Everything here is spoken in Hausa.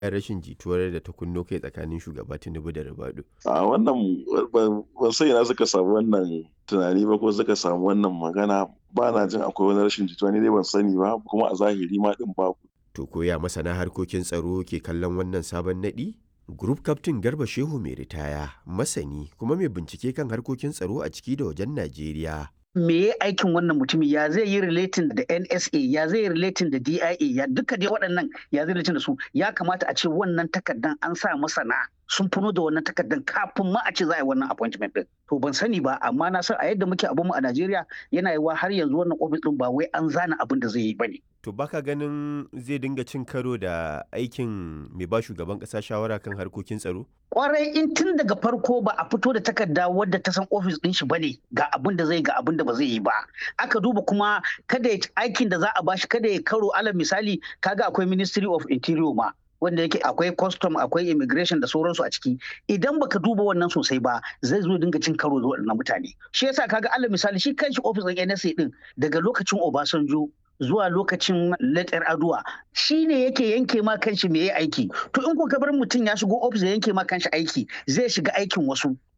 rashin jituwar da ta kunno kai tsakanin shugaba Tinubu da Ribadu. A wannan ban san ina suka samu wannan tunani ba ko suka samu wannan magana ba na jin akwai wani rashin jituwa ni dai ban sani ba kuma a zahiri ma din babu. To koya masana harkokin tsaro ke kallon wannan sabon naɗi? Group Captain Garba Shehu mai ritaya, masani kuma mai bincike kan harkokin tsaro a ciki da wajen Najeriya. me ya aikin wannan mutumin ya zai yi relating da NSA ya zai yi relating da DIA ya duka dai waɗannan ya zai relating da su ya kamata a ce wannan takardan an sa masana sun funo da wannan takardan kafin ma a ce za a yi wannan appointment din to ban sani ba amma na san a yadda muke abun mu a Najeriya yana yiwa har yanzu wannan office din ba wai an zana abin da zai yi bane To baka ganin zai dinga cin karo da aikin mai ba shugaban ƙasa shawara kan harkokin tsaro? Kwarai in tun daga farko ba a fito da takarda wadda ta san ofis ɗin shi bane ga abin da zai ga abin da ba zai yi ba. Aka duba kuma kada aikin da za a bashi kada ya karo alal misali kaga akwai Ministry of Interior ma. wanda yake akwai custom akwai immigration da sauransu a ciki idan baka duba wannan sosai ba zai zo dinga cin karo da waɗannan mutane shi yasa kaga alal misali shi kanshi ofis ɗin NSA din daga lokacin Obasanjo zuwa lokacin letter aduwa shi ne yake yanke ma kanshi me ya aiki to in ko ka bar mutum ya shigo ofis ya yanke ma kanshi aiki zai shiga aikin wasu